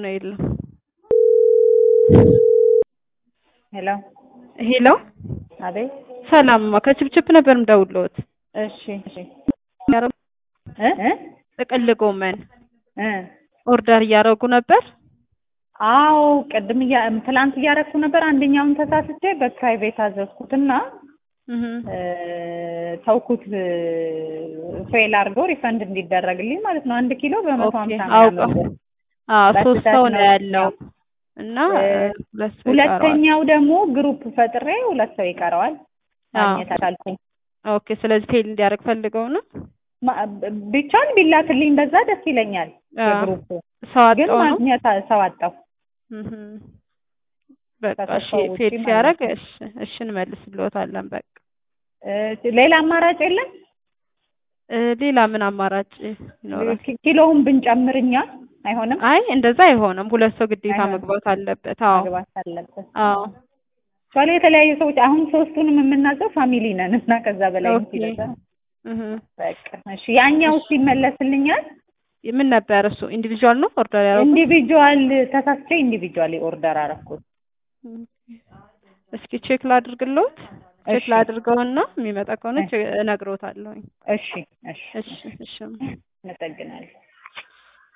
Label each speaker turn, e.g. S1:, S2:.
S1: ነው የለም።
S2: ሄሎ
S1: ሄሎ
S2: አቤት።
S1: ሰላምማ ከችፕችፕ ነበር የምደውልዎት።
S2: እሺ እሺ እ እ
S1: ጥቅል ጎመን
S2: እ
S1: ኦርደር እያደረጉ ነበር።
S2: አዎ ቅድም እያ ትላንት እያደረኩ ነበር። አንደኛውን ተሳስቼ በፕራይቬት አዘዝኩትና
S1: እህ
S2: እ ተውኩት ፌል አድርገው ሪፈንድ እንዲደረግልኝ ማለት ነው። አንድ ኪሎ በመቶ
S1: ኦኬ
S2: ሀምሳ
S1: አውቀው
S2: ምናምን ብር።
S1: አዎ ሶስት
S2: በስህተት
S1: ሰው ነው
S2: ነው
S1: ያለው እና
S2: እ
S1: ሁለት ሰው ይቀረዋል።
S2: ሁለተኛው ደግሞ ግሩፕ ፈጥሬ ሁለት ሰው ይቀረዋል
S1: አዎ
S2: ማግኘት አልቻልኩም።
S1: ኦኬ ስለዚህ ፌል እንዲያደርግ ፈልገው ነው።
S2: ማ- ቢቻል ቢላክልኝ በዛ ደስ ይለኛል።
S1: አዎ
S2: የግሩፕ
S1: ሰው
S2: ግን
S1: አጣው ነው።
S2: ማግኘት አ- ሰው አጣሁ።
S1: እህ በቃ እሺ
S2: ከተሰው ውጪ
S1: ፌል
S2: ማለት
S1: ሲያደርግ
S2: ነው።
S1: እሺ እሺ እንመልስልዎታለን በቃ
S2: እ ሌላ አማራጭ የለም?
S1: እ ሌላ ምን አማራጭ ይኖራል?
S2: ኪ- ኪሎውን ብንጨምር እኛ አይሆንም?
S1: አይ እንደዛ አይሆንም። ሁለት ሰው ግዴታ
S2: አይሆንም።
S1: መግባት አለበት። አዎ
S2: መግባት አለበት።
S1: አዎ
S2: ሷሊ የተለያዩ ሰዎች አሁን ሶስቱንም የምናዘው ፋሚሊ ነን እና ከዛ በላይ
S1: ኦኬ
S2: ሲበዛ
S1: እህ
S2: በቃ እሺ። ያኛው ይመለስልኛል።
S1: ምን ነበር እሱ ኢንዲቪዥዋል ነው ኦርደር ያደረጉት?
S2: ኢንዲቪጁዋል ተሳስቼ ኢንዲቪጁዋሊ ኦርደር አደረኩት።
S1: እስኪ ቼክ ላድርግልዎት። ቼክ
S2: እሺ
S1: ላድርገውና የሚመጣ ከሆነ
S2: እሺ
S1: ቼ- እነግሮታለሁኝ።
S2: እሺ እሺ
S1: እሺ እሺ
S2: አመሰግናለሁ።